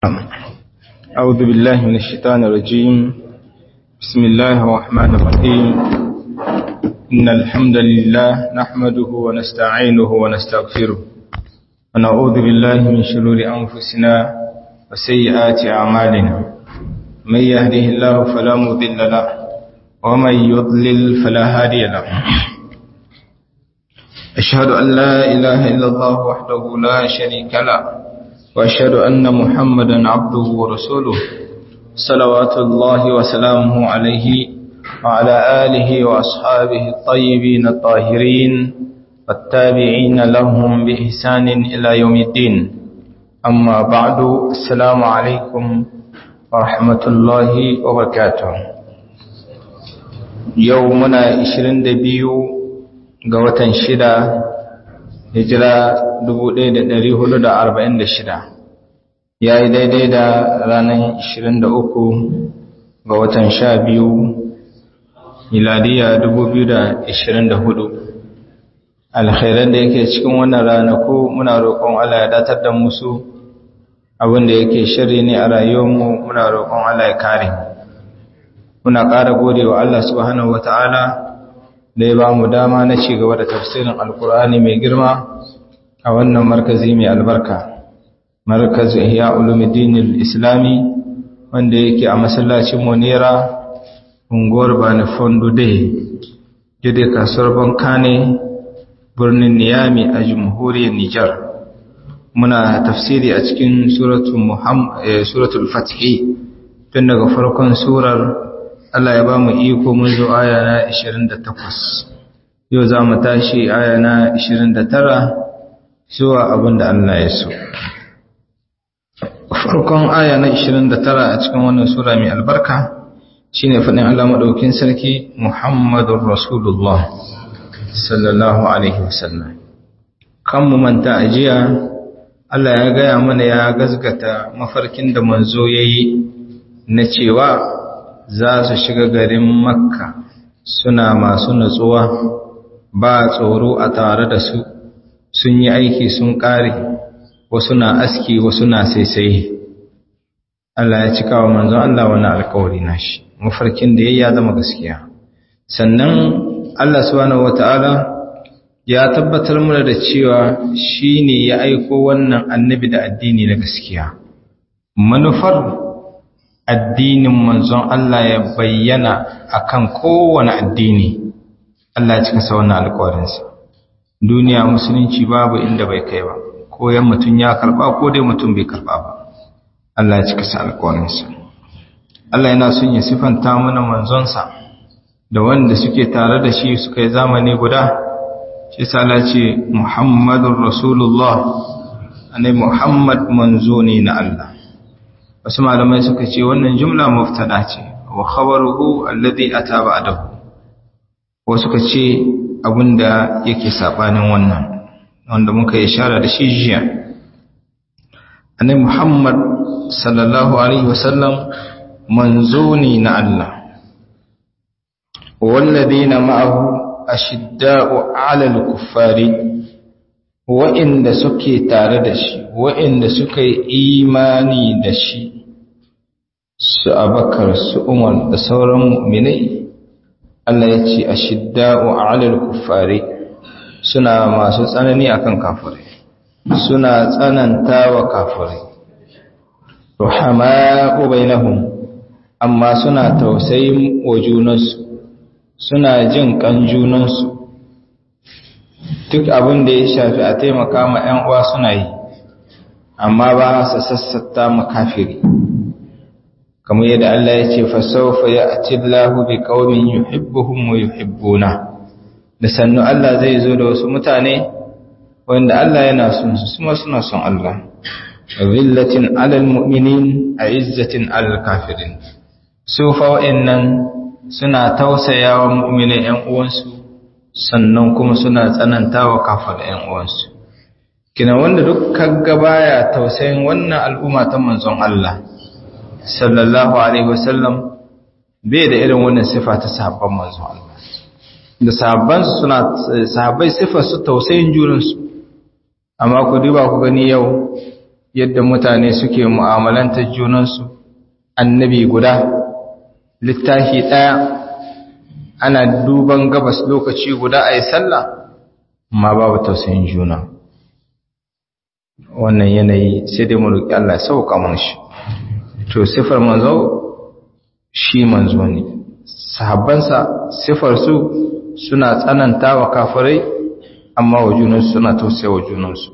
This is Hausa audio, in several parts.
أعوذ بالله من الشيطان الرجيم بسم الله الرحمن الرحيم إن الحمد لله نحمده ونستعينه ونستغفره ونعوذ بالله من شرور أنفسنا وسيئات أعمالنا من يهده الله فلا مضل له ومن يضلل فلا هادي له أشهد أن لا إله إلا الله وحده لا شريك له وأشهد أن محمدا عبده ورسوله صلوات الله وسلامه عليه وعلى آله وأصحابه الطيبين الطاهرين والتابعين لهم بإحسان إلى يوم الدين أما بعد السلام عليكم ورحمة الله وبركاته يومنا 22 ga watan shida hijira 1446 ya yi daidai da ranar 23 ga watan 12 miladiya 2024 alkhairan da yake cikin wannan ranaku muna roƙon Allah ya datar da musu abinda yake shirri ne a rayuwarmu muna roƙon Allah ya kare muna ƙara gode wa Allah subhanahu wata'ala da ya ba mu dama na ci gaba da tafsirin alkur'ani mai girma a wannan markazi mai albarka markazu ihya ulumuddin islami wanda yake a masallacin monera unguwar bani fondo day jide kasuwar bankane birnin niyami a jamhuriyar nijar muna tafsiri a cikin suratul fatihi tun daga farkon surar Allah ya ba mu iko mun zo aya na 28 yau za mu tashi aya na 29 zuwa abin da Allah ya so farkon aya na 29 a cikin wannan sura mai albarka shine faɗin Allah maɗaukin sarki Muhammadur Rasulullah sallallahu alaihi wasallam kan mu manta ajiya Allah ya gaya mana ya gazgata mafarkin da manzo yayi na cewa za su shiga garin makka suna masu natsuwa ba tsoro a tare da su sun yi aiki sun ƙare wasu na aski wasu na saisaye Allah ya cika wa manzon Allah wani alkawari na shi mafarkin da ya zama gaskiya sannan Allah subhanahu wata'ala ya tabbatar mana da cewa shine ya aiko wannan annabi da addini na gaskiya manufar addinin manzon Allah ya bayyana akan kowane addini Allah ya cika sa wannan alƙawarinsa duniya musulunci babu inda bai kai ba ko yan mutum ya karba ko dai mutum bai karba ba Allah ya cika sa alƙawarinsa Allah yana son ya sifanta mana manzonsa da wanda suke tare da shi suka yi zamani guda shi sala ce Muhammadur Rasulullah annabi Muhammad manzo ne na Allah wasu malamai suka ce wannan jumla muftada ce wa khabaruhu alladhi ata ba'dahu wasu suka ce abinda yake sabanin wannan wanda muka yi ishara da shi jiya annabi Muhammad sallallahu alaihi wasallam manzo ne na Allah walladheena ma'ahu ashidda'u 'alal kuffari wa'inda suke tare da shi wa'inda suka yi imani da shi su abakar su umar da sauran mu'minai Allah ya ce a shidda'u alal kuffari suna masu tsanani akan kafirai suna tsananta wa kafirai ruhama'u bainahum amma suna tausayin wa junansu suna jin kan junansu duk abin da ya shafi a taimaka ma 'yan uwa suna yi amma ba su sassata makafiri kamar yadda Allah ya ce fasawfa ya'ti Allahu bi qaumin yuhibbuhum wa yuhibbuna da sannu Allah zai zo da wasu mutane wanda Allah yana son su kuma suna son Allah zillatin 'alal mu'minin a'izzatin 'alal kafirin su fa wa'annan suna tausayawa mu'minai 'yan uwansu sannan kuma suna tsanantawa kafar ‘yan uwansu. Kina wanda duk kaga baya tausayin wannan al'umma ta manzon Allah, sallallahu Alaihi wasallam, bai da irin wannan sifa ta sahabban manzon Allah. Da sahabbansu suna, sahabbai sifar su tausayin jurinsu, amma ku duba ku gani yau yadda mutane suke mu'amalantar junansu annabi guda littafi ɗaya ana duban gabas lokaci guda a yi sallah ma babu tausayin juna wannan yanayi sai dai mu roƙi Allah ya sauka mana shi to sifar manzo shi manzo ne sahabbansa sifar su suna tsananta wa kafirai amma wa junansu suna tausaya wa junansu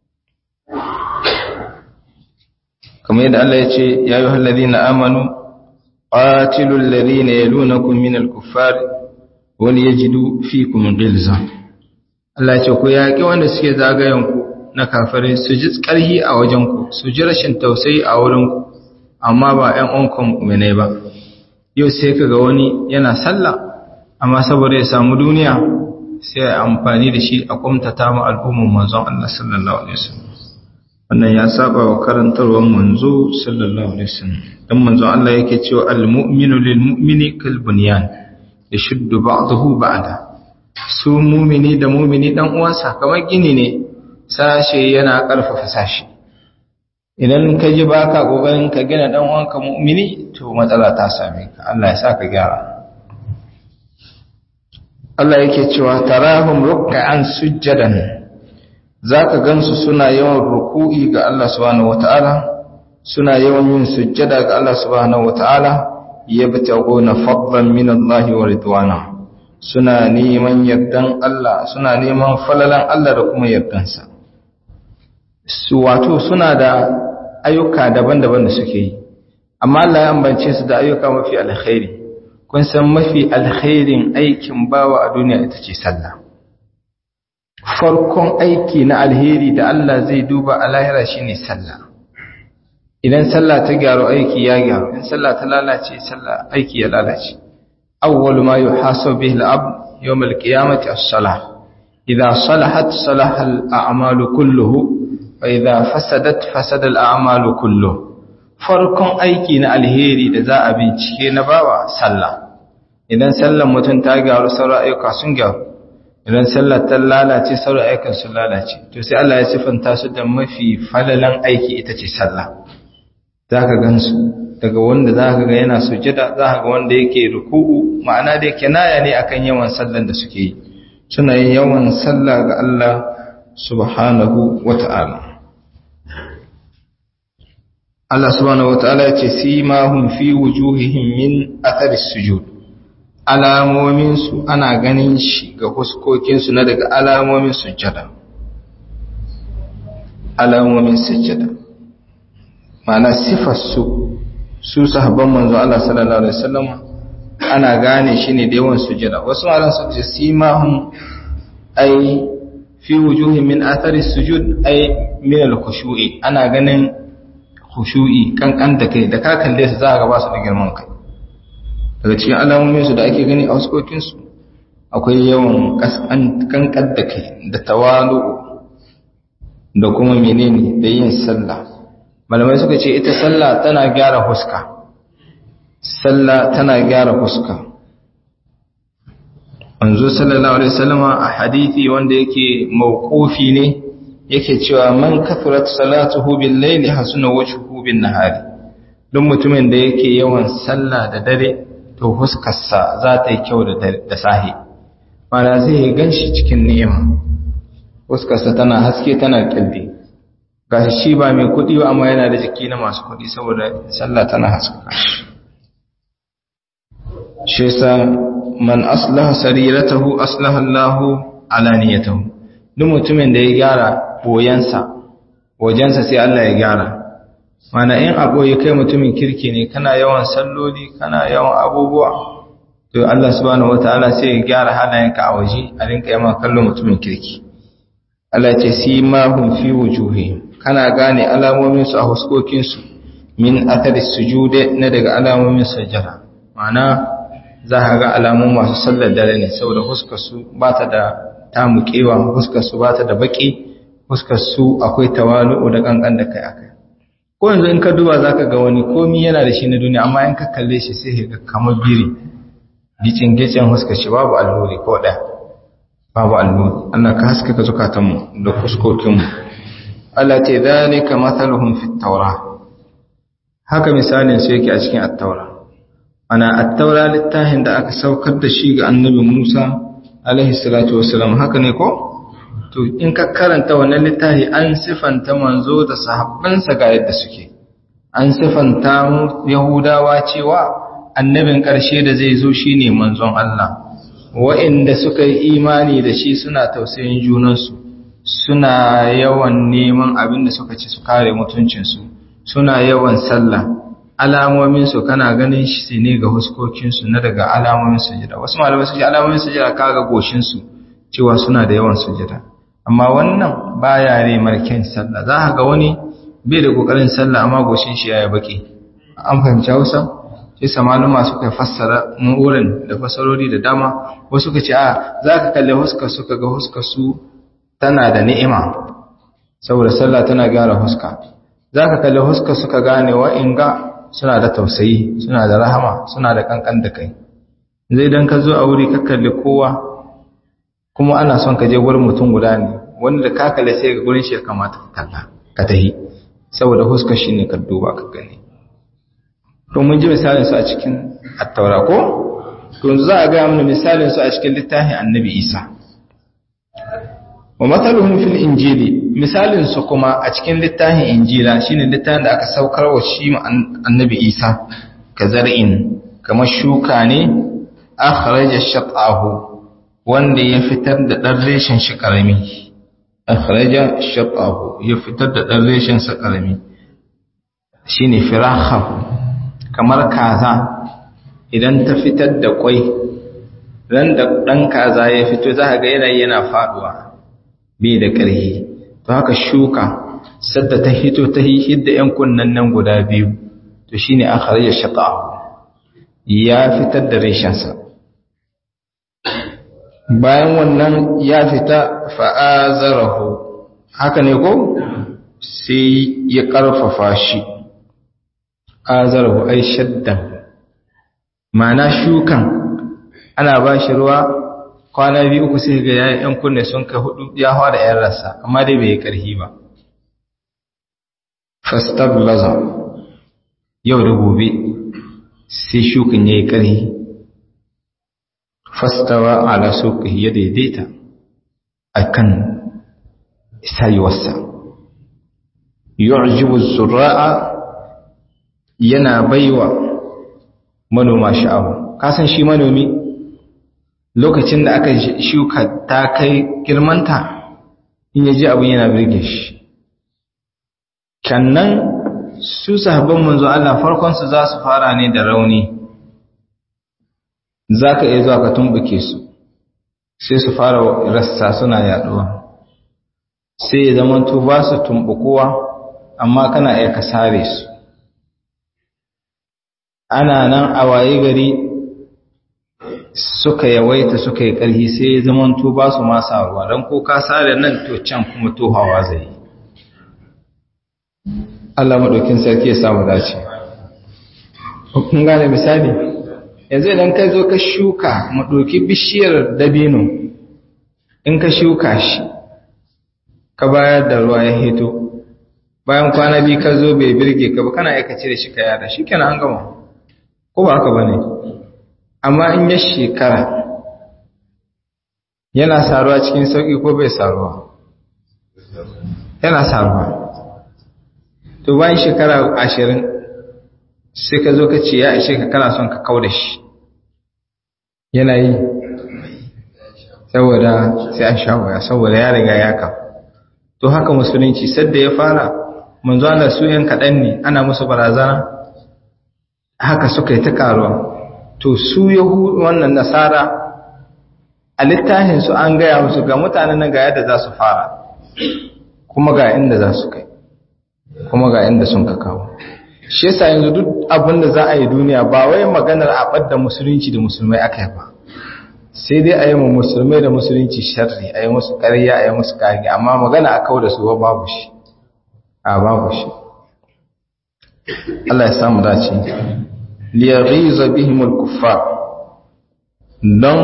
kamar yadda Allah ya ce ya yi halladina amanu qatilul ladina yalunakum minal kuffar wal yajidu fikum ghilza Allah ya ce ku yaƙi wanda suke zagayen ku na kafirai su ji ƙarhi a wajen ku su ji rashin tausayi a wurin ku amma ba ƴan uwanku mu'minai ba yau sai kaga wani yana sallah amma saboda ya samu duniya sai ya amfani da shi a kumtata ma al'umman manzon Allah sallallahu alaihi wasallam wannan ya saba wa karantarwar manzo sallallahu alaihi wasallam dan manzon Allah yake cewa al-mu'minu lil-mu'mini kal bunyan yashuddu ba'dahu ba'da su mu'mini da mu'mini dan uwansa kamar gini ne sashe yana karfafa sashi idan ka ji baka kokarin ka gina dan uwanka mu'mini to matsala ta same ka Allah ya saka gyara Allah yake cewa tarahum ruk'an sujjadan zaka gansu suna yawan ruku'i ga Allah subhanahu wataala suna yawan yin sujjada ga Allah subhanahu wataala yabtaguna fadlan min Allah wa ridwana suna neman yardan Allah suna neman falalan Allah da kuma yardansa su wato suna da ayyuka daban-daban da suke yi amma Allah ya ambance su da ayyuka mafi alkhairi kun san mafi alkhairin aikin bawa a duniya ita ce sallah farkon aiki na alheri da Allah zai duba a lahira shine sallah idan sallah ta gyaru aiki ya gyaru in sallah ta lalace sallah aiki ya lalace awwal ma yuhasabu bihi al-abd yawm al-qiyamati as-salah idha salahat salaha al-a'malu kulluhu wa idha fasadat fasada al-a'malu kulluhu farkon aiki na alheri da za a bincike na bawa sallah idan sallar mutum ta gyaru sauran ayyuka sun gyaru idan sallar ta lalace sauran ayyukan sun lalace to sai Allah ya sifanta su da mafi falalan aiki ita ce sallah zaka gansu daga wanda zaka ga yana sujada zaka ga wanda yake ruku'u ma'ana da kinaya ne akan yawan sallan da suke yi suna yin yawan sallah ga Allah subhanahu wata'ala Allah subhanahu wataala ya ce simahum fi wujuhihim min athari sujud alamomin su ana ganin shi ga huskokin su na daga alamomin sujjada alamomin sujjada ma'ana sifar su su sahabban manzo Allah sallallahu alaihi wasallam ana gane shi ne da yawan sujjada wasu malan su ce simahum ai fi wujuhihim min athari sujud ai min al-khushu'i ana ganin khushu'i kankan da kai da ka kalle su za ka ba su da girman kai daga cikin alamomin su da ake gani a waskokin su akwai yawan kankan da kai da tawalu da kuma menene da yin sallah malamai suka ce ita sallah tana gyara huska sallah tana gyara huska manzo sallallahu alaihi wasallama a hadisi wanda yake mauqufi ne yake cewa man kafirat salatuhu bil layli hasuna wajhuhu bin nahari don mutumin da yake yawan sallah da dare to huskarsa za ta yi kyau da da sahi mana zai ganshi cikin ni'ima huskarsa tana haske tana kalbi gashi shi ba mai kudi ba amma yana da jiki na masu kudi saboda sallah tana haskaka shi yasa man aslaha sariratahu aslaha Allahu alaniyatahu duk mutumin da ya gyara boyansa wajensa sai Allah ya gyara mana in abu ya kai mutumin kirki ne kana yawan salloli kana yawan abubuwa to Allah subhanahu wataala sai ya gyara halayenka a waje a rinka yama kallon mutumin kirki Allah ce si ma hum fi wujuhi kana gane alamomin su a huskokin su min athari sujude na daga alamomin sajjada mana za ka ga alamun masu sallar dare ne saboda huskar su ba ta da tamukewa huskar su ba ta da baki fuskar su akwai tawalu'u da kankan da kai akai ko yanzu in ka duba zaka ga wani komi yana da shi na duniya amma in ka kalle shi sai ka kamar biri gicin gicin fuskar shi babu alluri ko da babu alluri Allah ka haskaka zukatan mu da fuskokin mu Allah ce zalika mathaluhum fit tawra haka misalin su yake a cikin at-taura ana at-taura littafin da aka saukar da shi ga annabi Musa alaihi salatu wassalam haka ne ko to in ka karanta wannan littafi an sifanta manzo da sahabbansa ga yadda suke an sifanta yahudawa cewa annabin ƙarshe da zai zo shine manzon Allah wa'inda suka yi imani da shi suna tausayin junansu suna yawan neman abin da suka ci su kare mutuncinsu suna yawan sallah alamominsu kana ganin shi ne ga huskokinsu na daga alamomin sujada wasu malamai su ce alamomin sujada kaga goshinsu cewa suna da yawan sujada amma wannan baya ne marken sallah za ka ga wani bai da kokarin sallah amma goshin shi yayi baki an fahimci Hausa sai samaluma suka fassara wurin da fasarori da dama wasu suka ce a zaka kalle huskar suka ga huskar su tana da ni'ima saboda sallah tana gyara huska zaka kalle huskar suka gane wa inga suna da tausayi suna da rahama suna da kankan da kai zai dan ka zo a wuri ka kalli kowa kuma ana son ka je wurin mutum guda ne wanda da ka kalle sai ga gurin shi ya kamata ka kalla ka tahi saboda huskar shi ne ka duba ka gani to mun ji misalin su a cikin attaura ko to za a ga mana misalin su a cikin littafin annabi isa wa mathaluhum fil injili misalin su kuma a cikin littafin injila shine littafin da aka saukar wa shi annabi isa ka zar'in kamar shuka ne akhraja shat'ahu wanda ya fitar da dan reshen shi karami akhraja shat'ahu ya fitar da dan reshen sa karami shine firahahu kamar kaza idan ta fitar da kwai ran da dan kaza ya fito za ga yana yana faduwa bai da ƙarfi to haka shuka sadda ta hito ta hidda yan kunnan nan guda biyu to shine akhraja shat'ahu ya fitar da reshensa bayan wannan ya fita fa'azarahu haka ne ko sai ya ƙarfafa shi azarahu ai shaddan ma'ana shukan ana ba shi ruwa kwana biyu uku sai ga yayin yan kunne sun kai hudu ya hawa da yan rasa amma dai bai yi ƙarfi ba fastablaza yau da gobe sai shukan ya yi ƙarfi fastawa ala suqihi ya daidaita akan sayuwarsa yu'jibu zurra'a yana baiwa manoma sha'awa kasan shi manomi lokacin da aka shuka ta kai girmanta in yaji abin yana birge shi kannan su sahabban manzo Allah farkon su za su fara ne da rauni za ka iya zuwa ka tumbuke su sai su fara rassa suna yaduwa sai ya zama to ba su tumbukuwa amma kana iya ka sare su ana nan a waye gari suka yawaita suka yi ƙarfi sai ya zama to ba su masa ruwa don ko ka sare nan to can kuma tohawa zai yi Allah maɗaukin sarki ya samu dace. Kun gane misali? yanzu idan ka zo ka shuka mu ɗauki bishiyar dabino in ka shuka shi ka bayar da ruwa ya hito bayan kwana biyu ka zo bai birge ka ba kana aikace da shi ka yada shi kenan an gama ko ba haka ba ne amma in ya shekara yana saruwa cikin sauƙi ko bai saruwa yana saruwa to bayan shekara ashirin sai ka zo ka ce ya ishe ka kana son ka kau da shi yana yi saboda sai an sha waya saboda ya riga ya ka to haka musulunci sadda ya fara manzo Allah su yan kaɗan ne ana musu barazana haka suka yi ta karuwa to su yahudu wannan nasara a littafin su an gaya musu ga mutanen nan ga yadda za su fara kuma ga inda za su kai kuma ga inda sun ka kawo shi yasa yanzu duk abin da za a yi duniya ba wai maganar a ɓadda musulunci da musulmai aka yi ba sai dai a yi mu musulmai da musulunci sharri a yi musu ƙarya a yi musu ƙari amma magana a kawo da su ba babu shi a babu shi Allah ya samu dace liyaghiza bihimul kuffar don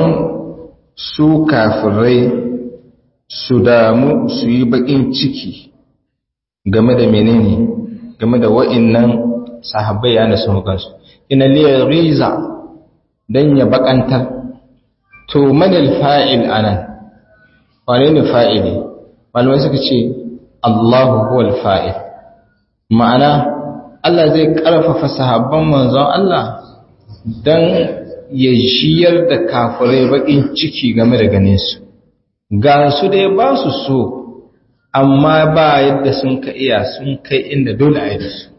su kafirai su damu su yi baƙin ciki game da menene game da wa'innan sahabbai ya nasu hukansu ina liya riza don ya bakantar to manil fa'il anan wane ne fa'ili malamai suka ce allahu huwal fa'il ma'ana Allah zai ƙarfafa sahabban manzon Allah don ya shiyar da kafirai baƙin ciki game da ganinsu ga su dai ba su so amma ba yadda sun ka iya sun kai inda dole a yi da su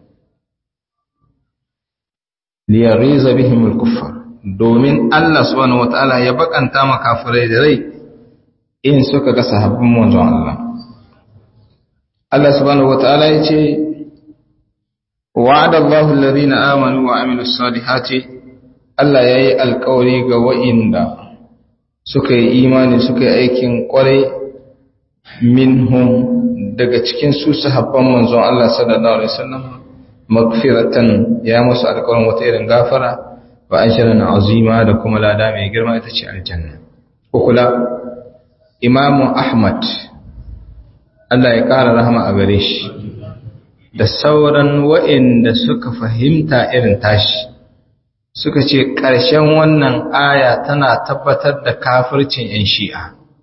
liyariza bihim al-kuffar domin Allah subhanahu wataala ya bakanta ma kafirai da rai in suka ga sahabban manzon Allah Allah subhanahu wataala ya ce wa'ada Allahu alladhina amanu wa amilus salihati Allah yayi alƙawari ga wa'inda suka yi imani suka yi aikin ƙwarai minhum daga cikin su sahabban manzon Allah sallallahu alaihi wasallam magfiratan ya musu alƙawarin wata irin gafara wa ajran azima da kuma lada mai girma ita ce aljanna ko kula imamu ahmad Allah ya ƙara rahama a gare shi da sauran wa'inda suka fahimta irin tashi suka ce ƙarshen wannan aya tana tabbatar da kafircin 'yan shi'a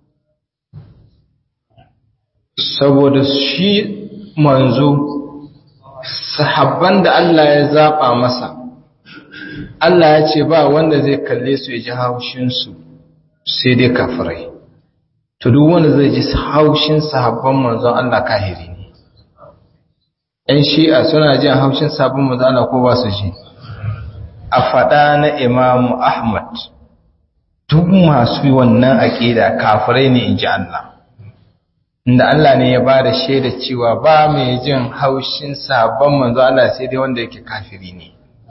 saboda shi manzo sahabban da Allah ya zaɓa masa Allah ya ce ba wanda zai kalle su ya ji haushinsu sai dai kafirai to duk wanda zai ji haushin sahabban manzon Allah kahiri ne ‘yan shi'a suna jin haushin sahabban manzon Allah ko ba su ji a faɗa na imamu Ahmad duk masu wannan aƙida kafirai ne in ji Allah inda Allah ne ya ba da shaida cewa ba mai jin haushin sabon manzo Allah sai dai wanda yake kafiri ne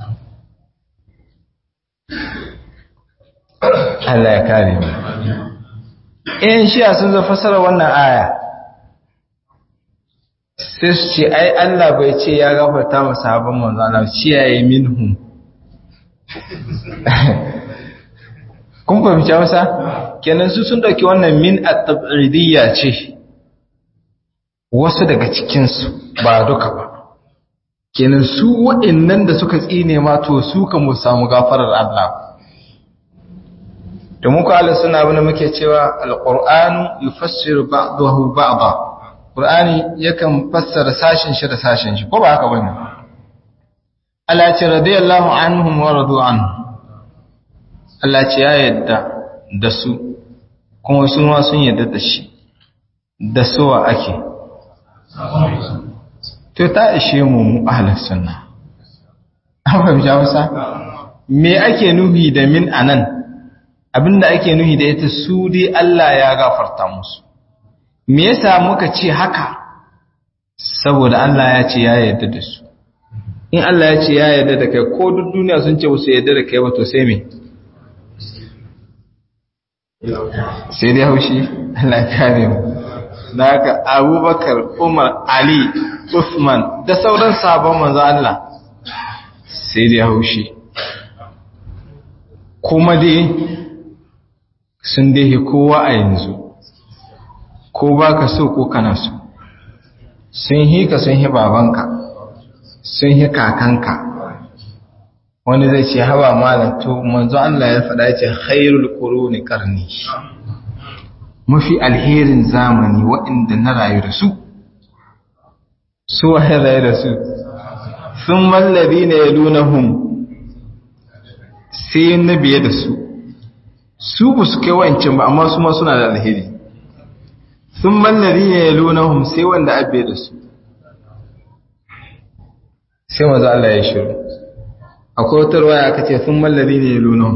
Allah ya kare mu in shi'a sun zo fasara wannan aya sai su ce ai Allah bai ce ya gafarta ma sabon manzo Allah ci yayi minhum kun fahimci wasa kenan su sun dauki wannan min at-tab'idiyya ce wasu daga cikinsu ba duka ba kenan su waɗannan da suka tsine ma to su kan mu samu gafarar Allah da muku Allah suna abin da muke cewa alqur'anu yufassiru ba'dahu ba'da qur'ani yakan fassara sashin shi da sashin shi ko ba haka bane Allah ya ce radiyallahu anhum wa radu anhu Allah ce ya yadda da su kuma su ma sun yadda da shi da suwa ake to ta ishe mu ahlus sunna an fahimci Hausa me ake nuhi da min anan abinda ake nuhi da ita su dai Allah ya gafarta musu me yasa muka ce haka saboda Allah ya ce ya yarda da su in Allah ya ce ya yarda da kai ko duk duniya sun ce su yarda da kai ba to sai me sai dai haushi Allah ya kare mu da haka abubakar umar ali usman da sauran sabon manzo Allah sai dai haushi kuma dai sun dai kowa a yanzu ko baka so ko kana so sun hi ka sun hi babanka sun hi kakanka wani zai ce hawa malam to manzo Allah ya faɗa ya ce khairul quruni qarni mafi alherin zamani waɗanda na rayu da su su waye rayu da su sun mallabi ne ya lunahun sai na biye da su su ba su kai wancan ba amma su ma suna da alheri sun mallabi ne ya lunahun sai wanda abe da su sai maza Allah ya shiru akwai wata ruwaya aka ce sun mallabi ne ya lunahun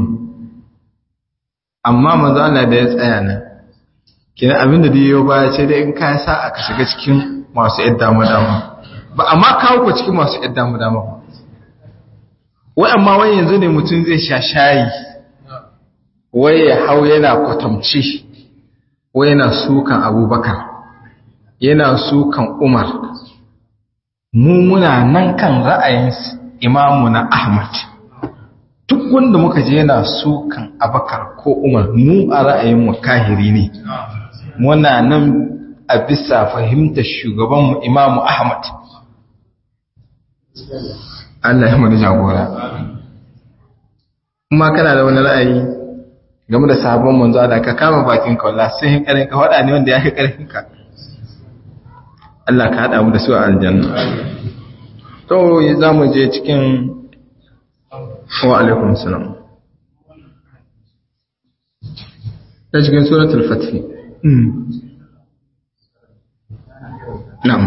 amma maza Allah da ya tsaya nan kina abin da diyo baya ce dai in ka sa aka shiga cikin masu yadda dama dama ba amma kawo ku cikin masu yadda dama dama ba wai amma wai yanzu ne mutum zai sha shayi wai ya hau yana kwatamci wai yana sukan abubakar yana sukan umar mu muna nan kan ra'ayin imamu na ahmad duk wanda muka je yana sukan abakar ko umar mu a ra'ayin mu kahiri ne muna nan a bisa fahimtar shugabanmu imamu ahmad Allah ya mana jagora kuma kana da wani ra'ayi game da sabon manzo da ka kama bakin ka wallahi sai hin karin ka wada ne wanda ya fi karfin ka Allah ka hada mu da su a aljanna to za mu je cikin wa alaikum salam ta cikin suratul fath na'am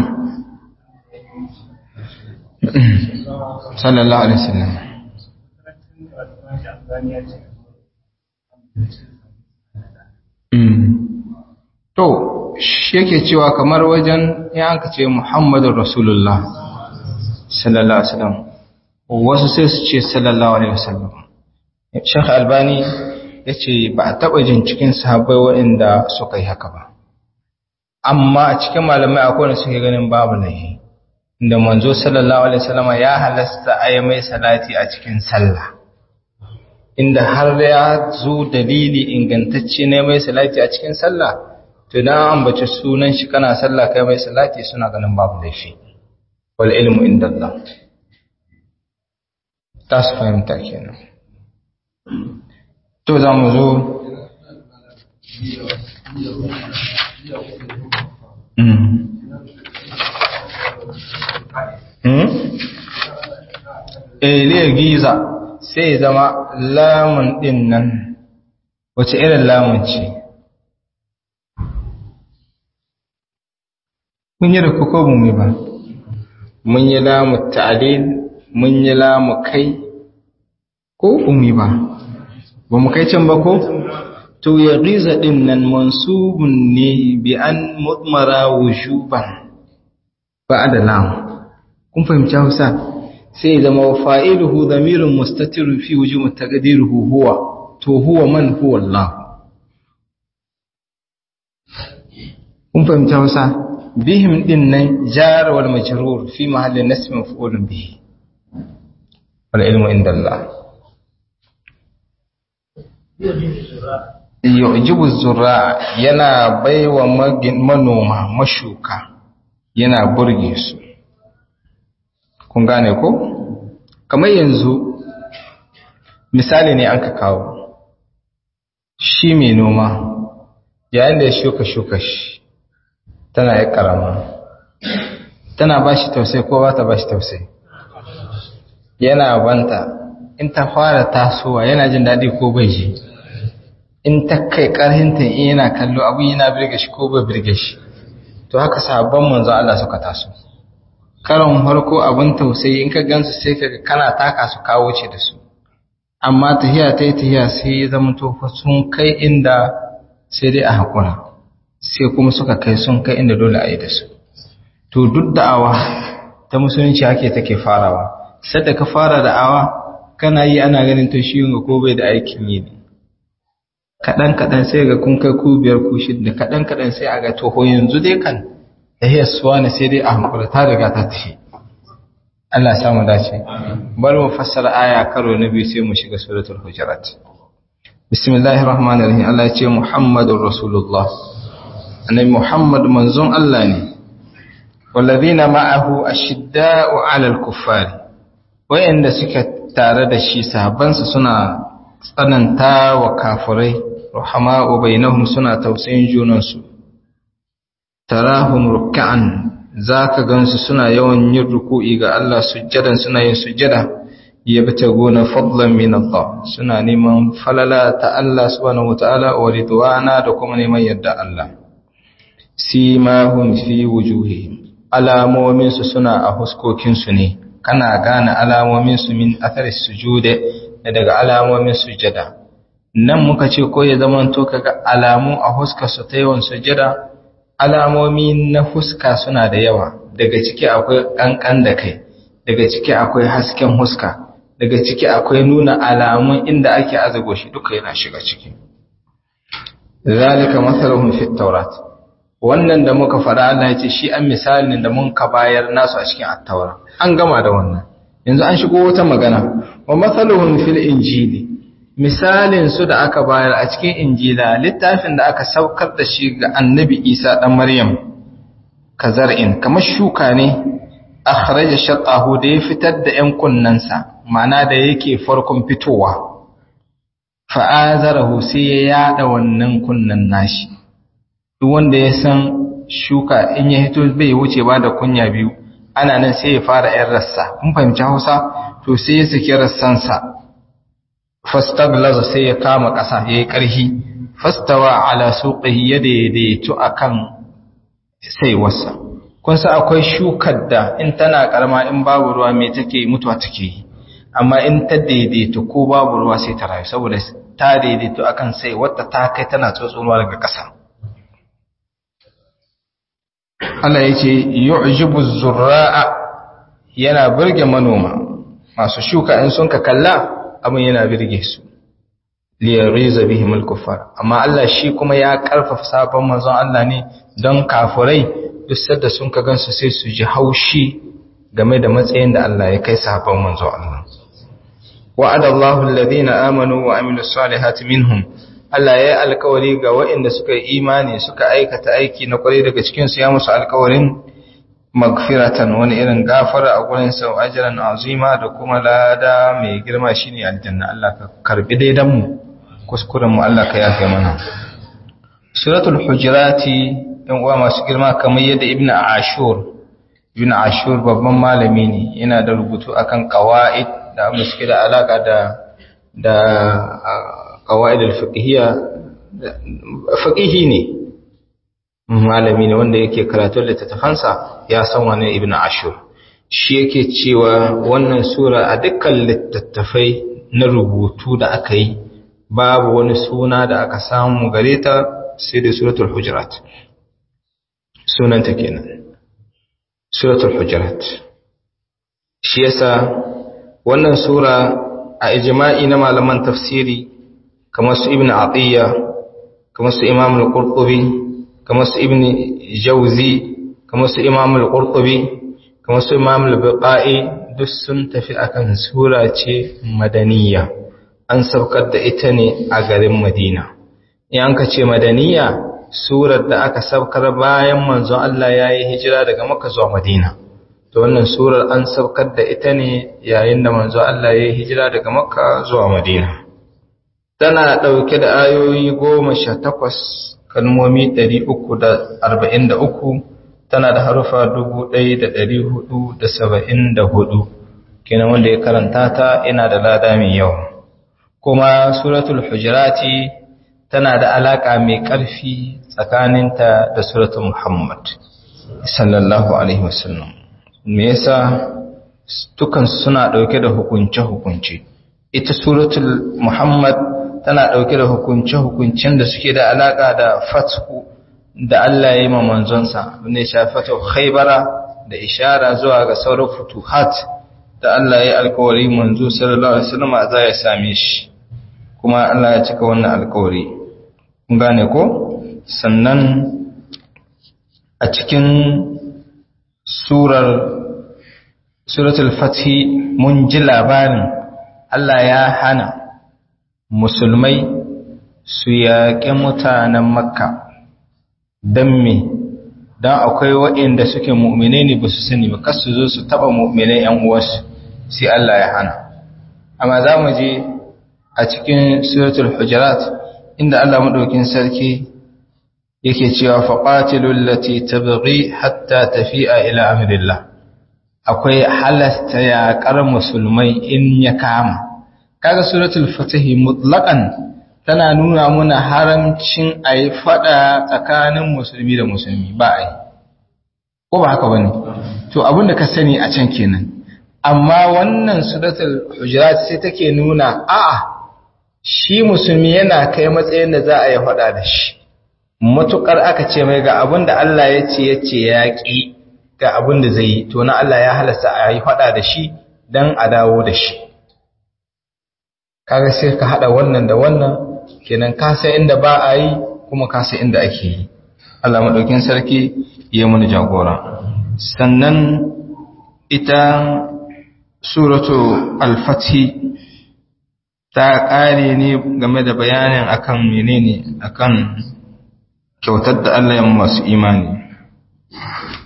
sallallahu alaihi wasallam To, shi yake cewa kamar wajen ya aka ce Muhammadun Rasulullah, sallallahu Alaihi wasallam, wasu sai su ce sallallahu Alaihi wasallam. Shekh Albani ya ce ba a taɓa jin cikin sahabbai waɗanda suka yi haka ba. Amma a cikin malamai akwai wanda suke ganin babu laihi, da manzo sallallahu Alaihi wasallam ya halasta a yi mai salati a cikin sallah. Inda har ya zo dalili ingantacce ne mai salati a cikin sallah, to dan ambace sunan shi kana sallah kai mai salati suna ganin babu laifi wal ilmu inda Allah ta su fahimta kenan to za mu zo Eliyar giza sai zama lamun ɗin nan wace irin lamun ce mun yi da kuko mu ba mun yi lamu ta'lil mun yi lamu kai ko umi ba ba mu kai can ba ko to ya riza din nan mansubun ne bi an mudmara wujuban ba'da lam kun fahimci Hausa sai zama fa'iluhu dhamirun mustatirun fi wujubi taqdiruhu huwa to huwa man huwa Allah kun fahimci Hausa bihim din nan jar wal majrur fi mahalli nasb maf'ul bihi wal ilmu inda Allah yujibu zurra yana baiwa manoma mashuka yana burge su kun gane ko kamar yanzu misali ne an ka kawo shi mai noma yayin da ya shuka shuka shi tana yi karama tana ba shi tausai ko ba ta ba shi tausai yana banta in ta fara tasowa yana jin daɗi ko bai ji in ta kai ƙarhinta in yana kallo abu yana birge shi ko bai birge shi to haka sabon manzo Allah suka taso karon farko abin tausayi in ka gansu sai ka kana taka su kawo ce da su amma tahiya ta yi tahiya sai ya zama to sun kai inda sai dai a haƙura sai kuma suka kai sun kai inda dole a yi da su to duk da'awa ta musulunci ake take farawa sadda ka fara da'awa kana yi ana ganin to shi yunga ko bai da aikin yi ne kaɗan kaɗan sai ga kun kai ku biyar ku shidda kaɗan kaɗan sai a ga toho yanzu dai kan tahiyar suwa ne sai dai a hankula ta riga ta tafi Allah samu dace bari mu fassara aya karo na biyu sai mu shiga suratul hujurat bismillahir rahmanir rahim Allah ya ce muhammadur rasulullah annabi Muhammad manzon Allah ne wallazina ma'ahu ashidda'u 'alal kuffari wayanda suka tare da shi sahabbansa suna tsananta wa kafirai rahama'u bainahum suna tausayin junansu tarahum ruk'an zaka gansu suna yawan yin ruku'i ga Allah sujjadan suna yin sujjada yabtaguna fadlan min Allah suna neman falala ta Allah subhanahu wataala wa ridwana da kuma neman yadda Allah simahum fi wujuhihim alamominsu suna a huskokinsu ne kana gane alamominsu min athari sujude da daga alamomin sujada nan muka ce ko ya zama to kaga alamu a huskarsu ta yawan sujada alamomi na huska suna da yawa daga ciki akwai kankan da kai daga ciki akwai hasken huska daga ciki akwai nuna alamun inda ake azago shi duka yana shiga ciki zalika mathaluhum fit tawrat wannan da muka fara Allah ya ce shi an misalin da mun ka bayar nasu a cikin attaura an gama da wannan yanzu an shigo wata magana wa mathaluhum fil injili misalin su da aka bayar a cikin injila littafin da aka saukar da shi ga annabi Isa dan Maryam kazar'in kamar shuka ne akhraja shaqahu da ya fitar da ƴan kunnansa ma'ana da yake farkon fitowa fa'azarahu sai ya yada wannan kunnan nashi duk wanda ya san shuka in ya hito bai wuce ba da kunya biyu ana nan sai ya fara ƴan rassa kun fahimci Hausa to sai ya saki rassansa fastaglaza sai ya kama ƙasa yayi ƙarfi fastawa ala suqihi ya daidaitu akan saiwarsa kun sa akwai shukar da in tana karama in babu ruwa me take mutuwa take yi amma in ta daidaitu ko babu ruwa sai ta rayu saboda ta daidaitu akan sai wata ta kai tana tsotsonuwa daga ƙasa Allah ya ce yu'jibu zurra'a yana burge manoma masu shuka in sun ka kalla abin yana birge su liyariza bihim al-kuffar amma Allah shi kuma ya karfafa sabon manzon Allah ne don kafurai duk sadda sun ka gansu sai su ji haushi game da matsayin da Allah ya kai sabon manzon Allah wa'ada Allahu alladhina amanu wa amilus salihati minhum Allah ya yi alkawari ga waɗanda suka yi imani suka aikata aiki na kwarai daga cikin su ya musu alkawarin magfiratan wani irin gafara a gurin sau ajran azima da kuma lada mai girma shine aljanna Allah ka karbi daidan mu kuskuren mu Allah ka yafe mana suratul hujurati ɗan uwa masu girma kamar yadda ibn ashur ibn ashur babban malami ne yana da rubutu akan qawaid da abin suke da alaka da da qawaid al-fiqhiyya faqihi ne malami ne wanda yake karatun littattafansa ya san wani ibn ashur shi yake cewa wannan sura a dukkan littattafai na rubutu da aka yi babu wani suna da aka samu gare ta sai da suratul hujurat sunanta kenan suratul hujurat shi yasa wannan sura a ijma'i na malaman tafsiri kamar su ibn atiyya kamar su imam al-qurtubi kamar su ibn jawzi kamar su imam al-qurtubi kamar su imam al-biqai duk sun tafi akan sura ce madaniya an saukar da ita ne a garin Madina. In ka ce Madaniya, surar da aka saukar bayan manzon Allah ya yi hijira daga Makka zuwa Madina. To wannan surar an saukar da ita ne yayin da manzon Allah ya yi hijira daga Makka zuwa Madina. Tana ɗauke da ayoyi goma sha takwas, kalmomi ɗari uku da arba'in da uku, tana da harufa dubu ɗaya da ɗari hudu da saba'in da hudu. Kenan wanda ya karanta ta yana da lada mai yawa. kuma suratul hujurati tana da alaka mai ƙarfi tsakaninta da suratul muhammad sallallahu alaihi wasallam me yasa dukan suna dauke da hukunce hukunce ita suratul muhammad tana dauke da hukunce hukuncen da suke da alaka da fathu da Allah ya yi ma manzonsa ne shafatu khaybara da ishara zuwa ga sauran futuhat da Allah ya yi alkawari manzo sallallahu alaihi wasallam za ya same shi kuma Allah ya cika wannan alkawari kun gane ko sannan a cikin surar suratul fathi mun ji labarin Allah ya hana musulmai su yaƙi mutanen makka don me don akwai waɗanda suke mu'mine ne ba su sani ba kasu zo su taɓa mu'mine ‘yan uwarsu sai Allah ya hana amma za mu je a cikin suratul hujurat inda Allah madaukin sarki yake cewa faqatilul lati tabghi hatta tafi'a ila amrillah akwai halasta yaƙar musulmai in ya kama kaga suratul fatih mutlaqan tana nuna muna haramcin ayi fada tsakanin musulmi da musulmi ba ai ko ba haka bane to abinda ka sani a can kenan amma wannan suratul hujurat sai take nuna a'a shi musulmi yana kai matsayin da za a yi faɗa da shi matukar aka ce mai ga abin da Allah ya ce ya ce ya ƙi ga abin da zai yi to na Allah ya halasta a yi faɗa da shi don a dawo da shi kaga sai ka haɗa wannan da wannan kenan ka san inda ba a yi kuma ka san inda ake yi Allah maɗaukin sarki ya mun jagora sannan ita suratu al-fathi ta ƙare ne game da bayanin akan menene akan kyautar da Allah ya masu imani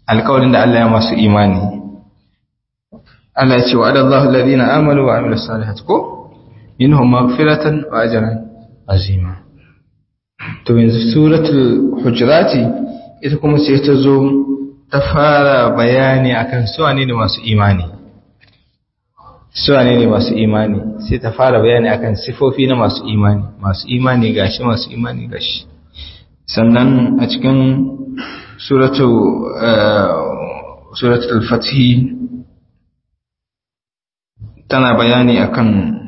alƙawarin da Allah ya masu imani Allah ya ce wa adallahu alladhina amanu wa amilus salihati ko minhum maghfiratan wa ajran azima to yanzu suratul hujurati ita kuma sai ta zo ta fara bayani akan su wane ne masu imani su wane ne masu imani sai ta fara bayani akan sifofi na masu imani masu imani gashi masu imani gashi sannan a cikin suratul suratul fatih tana bayani akan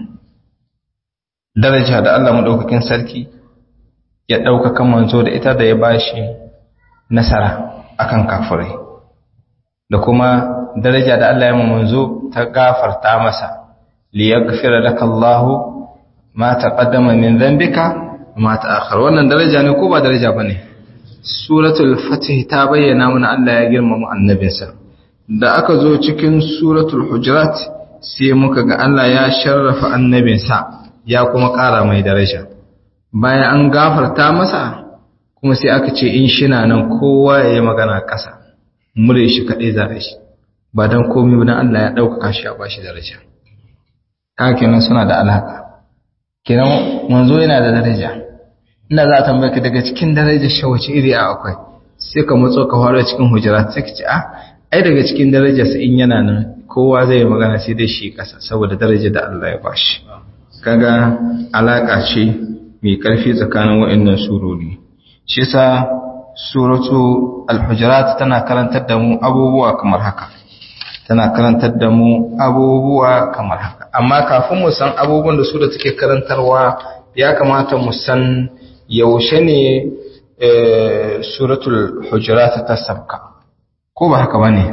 daraja da Allah madaukakin sarki ya ɗaukaka manzo da ita da ya bashi nasara akan kafirai da kuma daraja da Allah ya manzo ta gafarta masa li yaghfira laka Allah ma taqaddama min dhanbika ma ta'akhkhar wannan daraja ne ko ba daraja bane suratul fatih ta bayyana mana Allah ya girmama annabinsa da aka zo cikin suratul hujurat sai muka ga Allah ya sharrafa annabinsa ya kuma ƙara mai daraja bayan an gafarta masa kuma sai aka ce in shina nan kowa ya yi magana ƙasa mure shi kaɗai za a shi ba don komi ba don Allah ya ɗaukaka shi a bashi daraja haka kenan suna da alaƙa kenan manzo yana da daraja ina za a tambaye ka daga cikin darajar shi wace iri a akwai sai ka matso ka fara cikin hujira sai ka ce a ai daga cikin darajarsa in yana nan kowa zai yi magana sai dai shi ƙasa saboda darajar da Allah ya bashi kaga alaƙa ce mai ƙarfi tsakanin waɗannan surori shi yasa suratu al-hujurat tana karantar da mu abubuwa kamar haka tana karantar da mu abubuwa kamar haka amma kafin mu san abubuwan da sura take karantarwa ya kamata mu san yaushe ne suratul hujurat ta sabka ko ba haka bane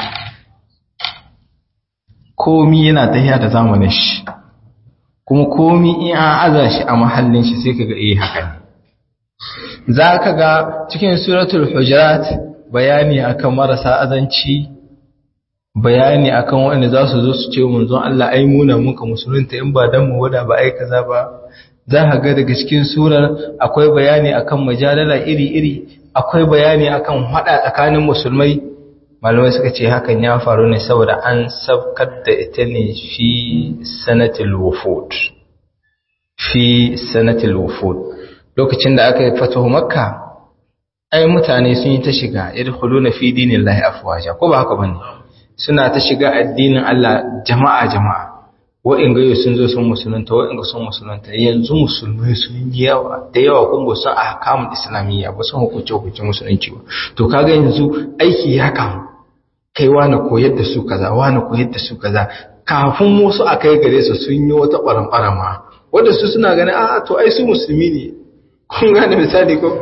komi yana tafiya da zamanin shi kuma komi in an aza shi a mahallin shi sai kaga eh haka ne za ka ga cikin suratul hujurat bayani akan marasa azanci bayani akan wanda za su zo su ce manzon Allah ai muna muka musulunta in ba dan mu wada ba ai kaza ba za ka ga daga cikin surar akwai bayani akan majadala iri-iri akwai bayani akan hada tsakanin musulmai malamai suka ce hakan ya faru ne saboda an sabkar da ita ne fi sanatil wufud fi sanatil wufud lokacin da aka yi fatahu makka ai mutane sun yi ta shiga yadkhuluna fi dinillahi afwaja ko ba haka bane suna ta shiga addinin Allah jama'a jama'a wa'inga yau sun zo sun musulunta wa'inga sun musulunta yanzu musulmai sun yi yawa da yawa kun ba sun ahkamul islamiyya ba sun hukunce hukunce musulunci ba to kaga yanzu aiki ya kamu kai wani koyar da su kaza wani koyar da su kaza kafin wasu a kai gare su sun yi wata ɓaran ma wanda su suna ganin a to ai su musulmi ne kun gane misali ko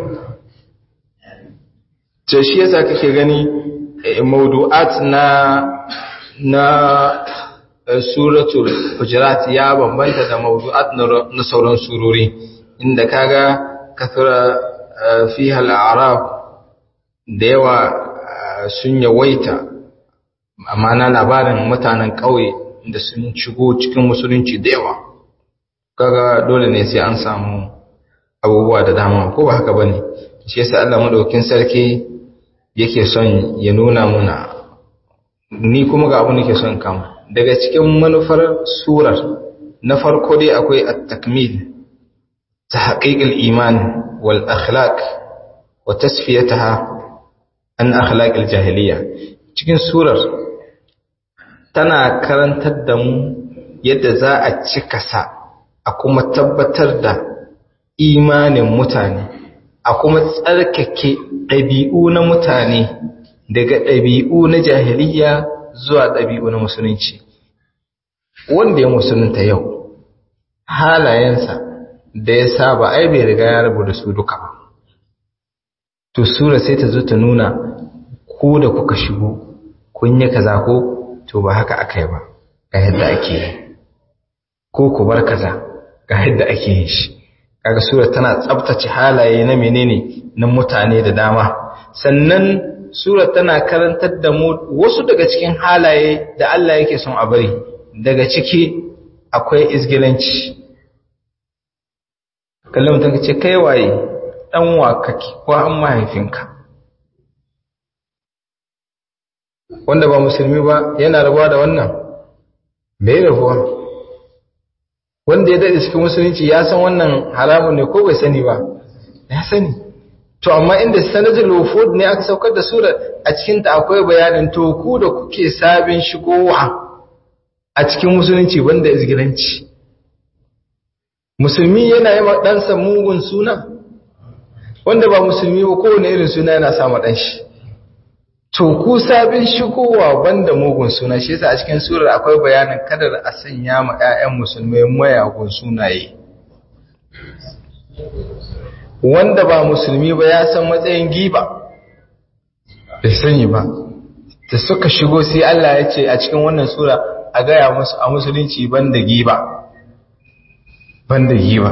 to shi yasa kake gani mawdu'at na na suratul hujurat ya bambanta da mawdu'at na sauran surori inda kaga kathura fiha al-a'rab da yawa sun yawaita amma na labarin mutanen ƙauye da sun shigo cikin musulunci da yawa kaga dole ne sai an samu abubuwa da dama ko ba haka bane shi yasa Allah madaukakin sarki yake son ya nuna muna ni kuma ga abu nake son kama daga cikin manufar surar na farko dai akwai at-takmil tahqiq al-iman wal akhlaq wa tasfiyataha an akhlaq al-jahiliya cikin surar tana karantar da mu yadda za a cika sa a kuma tabbatar da imanin mutane a kuma tsarkake ɗabi'u na mutane daga ɗabi'u na jahiliya zuwa ɗabi'u na musulunci wanda ya musulunta yau halayensa da ya saba ai bai riga ya rabu da su duka ba to sura sai ta zo ta nuna ko da kuka shigo kun yi kaza ko to ba haka aka yi ba ga yadda ake yi ko ku bar kaza ga yadda ake yin shi kaga sura tana tsabtace halaye na menene na mutane da dama sannan sura tana karantar da mu wasu daga cikin halaye da Allah yake son a bari daga ciki akwai izgilanci kallon mutum ka ce kai waye dan wa kake ko an mahaifinka wanda ba musulmi ba yana rabuwa da wannan bai rabuwa wanda ya daɗe cikin musulunci ya san wannan haramun ne ko bai sani ba ya sani to amma inda sanadul wufud ne aka saukar da sura a cikin ta akwai bayanin to ku da kuke sabin shigowa a cikin musulunci banda izgiranci musulmi yana yi ɗansa mugun suna wanda ba musulmi ba kowane irin suna yana sa ɗan shi to ku sabin shigowa banda mugun suna shi yasa a cikin surar akwai bayanin kadar a sanya ma 'ya'yan musulmai mayagun sunaye wanda ba musulmi ba ya san matsayin giba bai sani ba da suka shigo sai Allah ya ce a cikin wannan sura a gaya musu a musulunci banda giba banda giba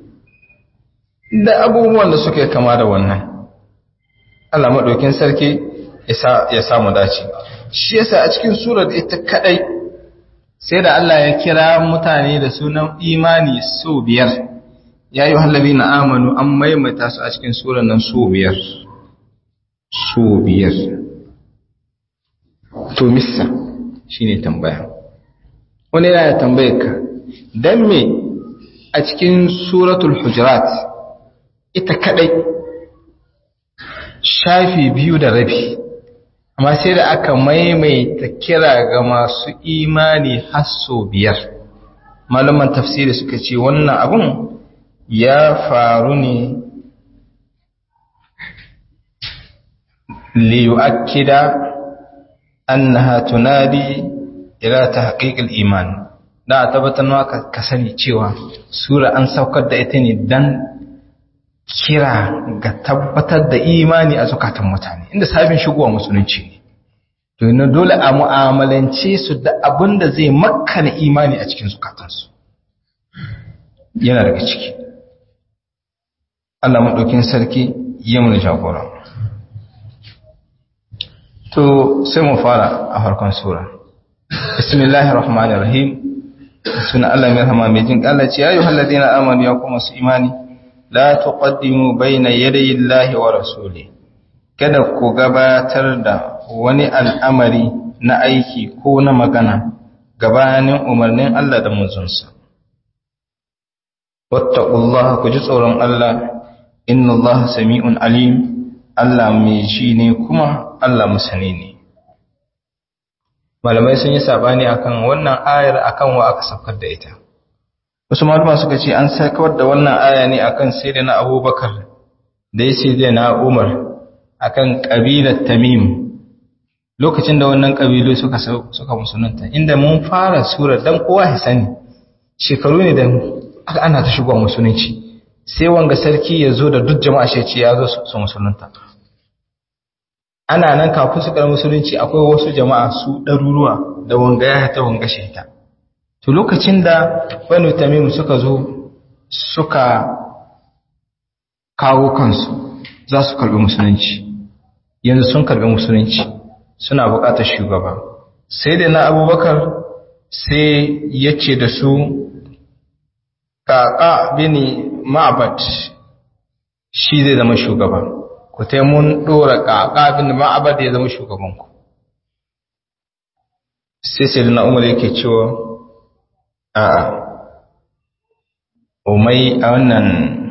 da abubuwan da suka kama da wannan Allah maɗaukin sarki ya samu dace shi yasa a cikin surar ita kadai sai da Allah ya kira mutane da sunan imani so biyar ya yi hallabi na amanu an maimaita su a cikin surar nan so biyar so biyar to missa shine tambaya wani yana tambayar ka dan me a cikin suratul hujurat ita kadai shafi biyu da rabi amma sai da aka maimaita kira ga masu imani hasso biyar malaman tafsiri suka ce wannan abun ya faru ne liyu'akkida annaha tunadi ila tahqiqil iman da tabbatar maka ka sani cewa sura an saukar da ita ne dan kira ga tabbatar da imani a zukatan mutane inda sabin shigowa musulunci ne to yana dole a mu'amalance su da abin da zai makkana imani a cikin zukatansu yana daga ciki Allah maɗaukin sarki ya mun jagora to sai mu fara a farkon sura bismillahir rahmanir rahim suna Allah mai rahama mai jin Allah ce ayu halladina amanu ya kuma su imani la tuqaddimu bayna yadayi Allahi wa rasuli kada ku gabatar da wani al'amari na aiki ko na magana gabanin umarnin Allah da manzonsa wattaqullaha ku ji tsoron Allah inna Allah sami'un alim Allah mai ji ne kuma Allah musani ne malamai sun yi sabani akan wannan ayar akan wa aka saukar da ita wasu malama suka ce an saukar da wannan aya ne akan sayyidina Abubakar da ya sayyidina Umar akan kabilar Tamim lokacin da wannan kabilu suka suka musulunta inda mun fara sura dan kowa ya sani shekaru ne da aka ana ta shigo musulunci sai wanga sarki ya zo da duk jama'a shi ce ya zo su musulunta ana nan kafin su kar musulunci akwai wasu jama'a su ɗaruruwa da wanga ya ta wanga sheta to lokacin da banu tamim suka zo suka kawo kansu za su karbi musulunci yanzu sun karbi musulunci suna buƙatar shugaba sai da na abubakar sai ya ce da su ƙaƙa bini ma'abad shi zai zama shugaba ku ta mun ɗora ƙaƙa bini ma'abad ya zama shugabanku sai sai da na umar yake cewa a umai a wannan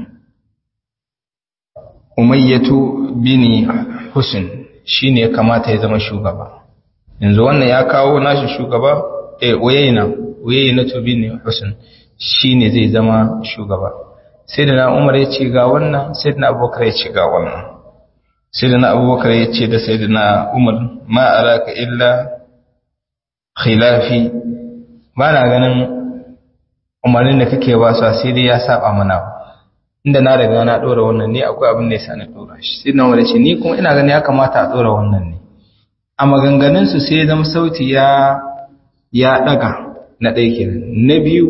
umayyatu bini husin shi ne kamata ya zama shugaba yanzu wannan ya kawo nashi shugaba eh uyayna uyayna to bini husin shi ne zai zama shugaba sai da na umar ya ce ga wannan sai da na abubakar ya ce ga wannan sai da na abubakar ya ce da sai da na umar ma araka illa khilafi ba na ganin umarnin da kake ba su sai dai ya saba mana inda na riga na dora wannan ne akwai abin da yasa na dora shi sai na wani ce ni kuma ina ganin ya kamata a dora wannan ne a maganganun su sai zama sauti ya ya daga na ɗaya kenan na biyu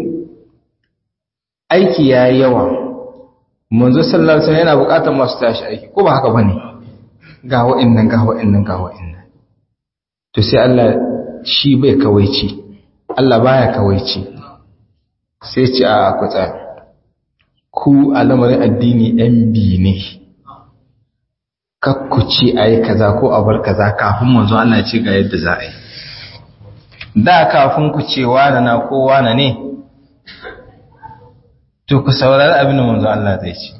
aiki ya yi yawa manzo sallallahu alaihi wasallam yana buƙatar masu tashi aiki ko ba haka bane ga wa'annan ga wa'annan ga wa'annan to sai Allah shi bai kawaici Allah baya kawaici sai ce a kutsa. 'ku tsaya. ku a lamarin addini ‘yan bi ne, kakkuci a yi kaza ko a bar kaza kafin manzo Allah ce ga yadda za a yi da kafin ku ce wane na ko wane ne to ku saurari abin da manzo Allah zai ce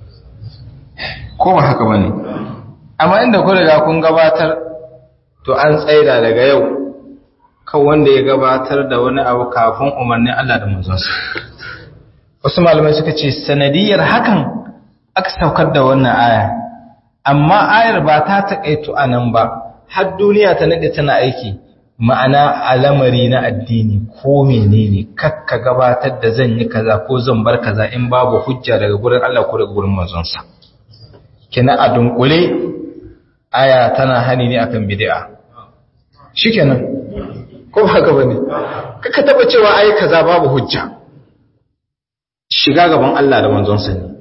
ko ba haka bane amma inda ku riga kun gabatar to an tsaida daga yau kan wanda ya gabatar da wani abu kafin umarnin Allah da manzonsa wasu malamai suka ce sanadiyar hakan aka saukar da wannan aya amma ayar ba ta taƙaito a nan ba har duniya ta nade tana aiki ma'ana alamari na addini ko menene kakka gabatar da zan yi kaza ko zan bar kaza in babu hujja daga gurin Allah ko daga gurin manzonsa kina a dunkule aya tana hani ne akan bid'a shikenan ko ba haka bane kaka taba cewa ai kaza babu hujja shiga gaban Allah da manzonsa ne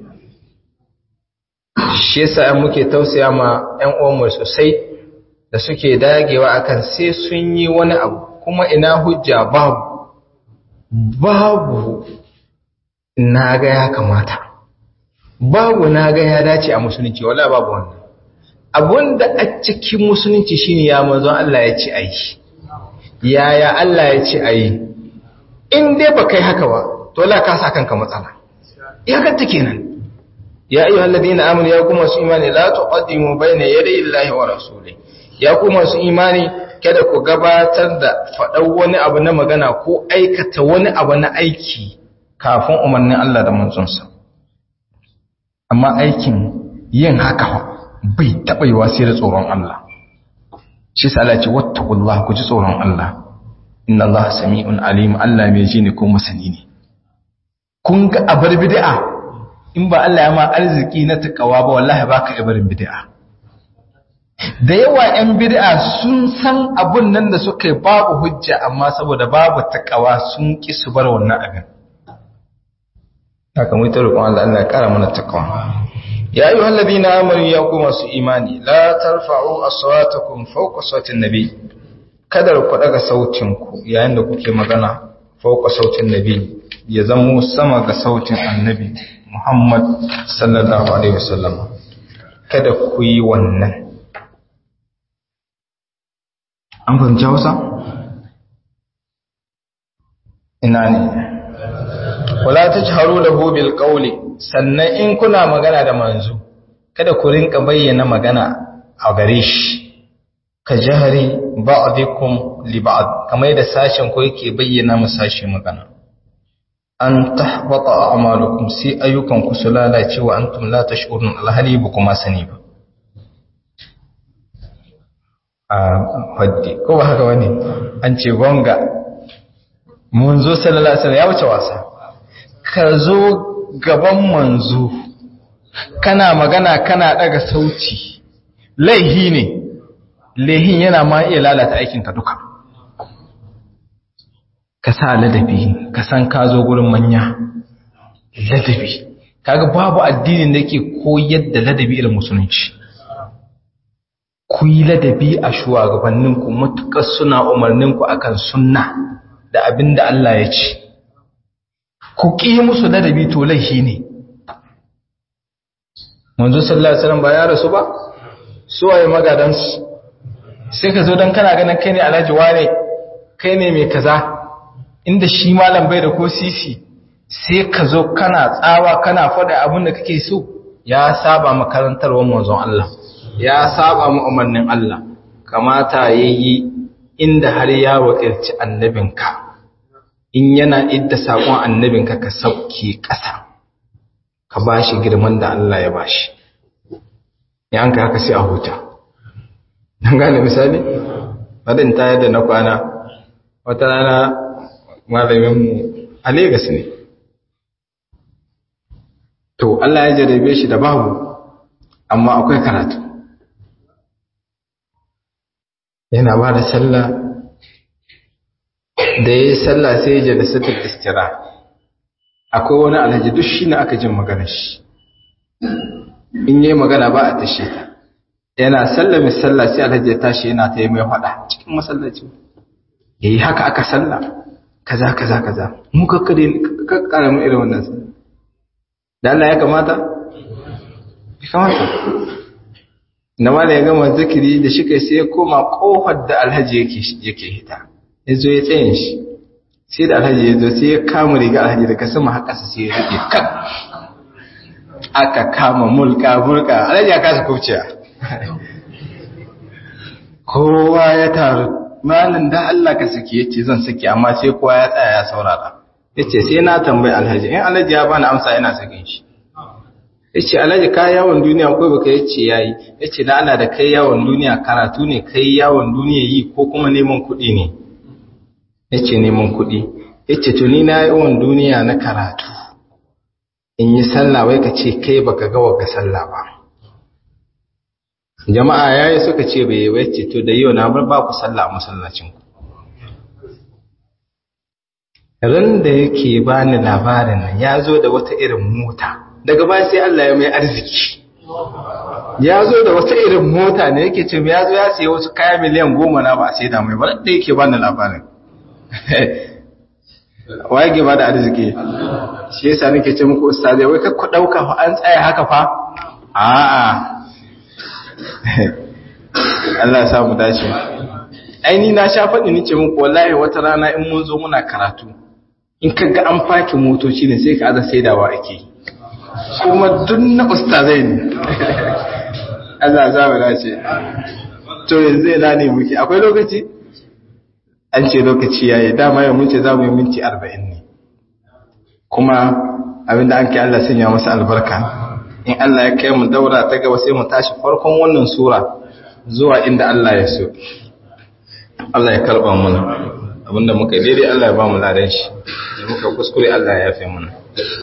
shi yasa an muke tausaya ma ƴan uwanmu sosai da suke dagewa akan sai sun yi wani abu kuma ina hujja babu babu na ga ya kamata babu na ga ya dace a musulunci wala babu wannan abunda a cikin musulunci shine ya manzon Allah ya ce ayi yaya Allah ya ce ayi in dai ba kai haka ba to la ka sa kanka matsala iyakar ta kenan ya ayyuhal ladina amanu ya kuma su imani la tuqaddimu bayna yaday Allahi wa rasulihi ya kuma su imani kada ku gabatar da faɗan wani abu na magana ko aikata wani abu na aiki kafin umarnin Allah da manzonsa amma aikin yin haka bai taɓa yi wasi da tsoron Allah shi sa Allah ce wattaqullah ku ji tsoron Allah inna Allah sami'un alim Allah mai ji ne ko masani ne kun ga abar bid'a in ba Allah ya ma arziki na takawa ba wallahi baka ibarin bid'a da yawa 'yan bid'a sun san abun nan da suka yi babu hujja amma saboda babu takawa sun ki su bar wannan abin haka mai roƙon Allah Allah ya ƙara mana takawa ya yi wallabi na amuru ya kuma su imani la tarfa'u aswatakum fawqa sautin nabi kada ku daga sautin ku yayin da kuke magana fawqa sautin nabi ya zamo sama ga sautin annabi Muhammad sallallahu alaihi wasallam kada ku yi wannan an fahimci hausa? ina ne wala ta ci haru da hobil ƙauli sannan in kuna magana da manzo kada ku rinka bayyana magana a gare shi ka jihari ba'adikum li ba'ad kamar yadda sashen ko yake bayyana mu sashe magana an tahbata a'malukum sai ayyukan ku su lalace wa antum la tash'urun alhali ba kuma sani ba a haddi ko ba haka wani an ce gonga manzo sallallahu alaihi wasallam ya wuce wasa ka zo gaban manzo kana magana kana daga sauti laihi ne laihin yana ma iya lalata aikin ka duka ka sa ladabi ka san ka zo gurin manya ladabi kaga babu addinin da yake koyar da ladabi irin musulunci ku yi ladabi a shugabanninku matuƙar suna umarninku akan sunna da abin da Allah ya ce ku ƙi musu ladabi to laifi ne manzo sallallahu alaihi wasallam ba ya rasu ba su waye magadansu sai ka zo dan kana ganin kai ne alhaji wane kai ne mai kaza inda shi malam bai da ko sisi sai ka zo kana tsawa kana faɗa abin da kake so ya saba makarantarwar manzon Allah ya saba mu umarnin Allah kamata yayi inda har ya wakilci annabinka in yana idda sakon annabinka ka sauke ƙasa ka bashi girman da Allah ya bashi ya an ka haka sai a huta dan gane misali badin ta yadda na kwana wata rana malamin mu a Lagos ne to Allah ya jarabe shi da babu amma akwai karatu yana ba da sallah da ya yi sallah sai ya jada satar istira akwai wani alhaji duk shi ne aka jin magana shi in yi magana ba a tashe ta yana sallah mai sallah sai alhaji ya tashi yana ta yi mai faɗa cikin masallaci ya yi haka aka sallah kaza kaza kaza mu kakkare kakkara mu irin wannan sallah da Allah ya kamata ya kamata na mala ya gama zikiri da shi kai sai ya koma kofar da alhaji yake hita ya zo ya tsayin shi sai da alhaji ya zo sai ya kama riga alhaji daga sama haka sai ya rike kan aka kama mulka mulka alhaji ya kasa kubciya kowa ya taru malin da Allah ka saki yace zan saki amma sai kowa ya tsaya ya saurara yace sai na tambayi alhaji in alhaji ya bani amsa ina sakin shi yace alhaji ka yawon duniya ko baka yace yayi yace da Allah da kai yawon duniya karatu ne kai yawon duniya yi ko kuma neman kuɗi ne yace neman kuɗi yace to ni na yawon duniya na karatu in yi sallah wai ka ce kai baka ga wagga sallah ba jama'a yayi suka ce bai wai ce to da yau na bar ba ku sallah a masallacin ku ran da yake bani labarin nan ya zo da wata irin mota daga baya sai Allah ya mai arziki ya zo da wata irin mota ne yake ce ya zo ya siya wasu kaya miliyan goma na ba sai da mai ba da yake bani labarin waye ke ba da arziki shi yasa nake ce muku ustazai wai kakku dauka fa an tsaya haka fa a'a Allah ya sa mu dace aini na sha faɗi ni ce muku wallahi wata rana in mun zo muna karatu in ka ga an faki motoci ne sai ka aza saidawa ake kuma duk na ustazai ne Allah za mu dace to yanzu ina ne muke akwai lokaci an ce lokaci yayi dama yau mun ce za mu yi minti 40 ne kuma abinda an kai Allah sanya masa albarka in Allah ya kai mu daura ta gaba sai mu tashi farkon wannan sura zuwa inda Allah ya so Allah ya karba mana abinda muka daidai Allah ya ba mu ladan shi da muka kuskure Allah ya yafe mana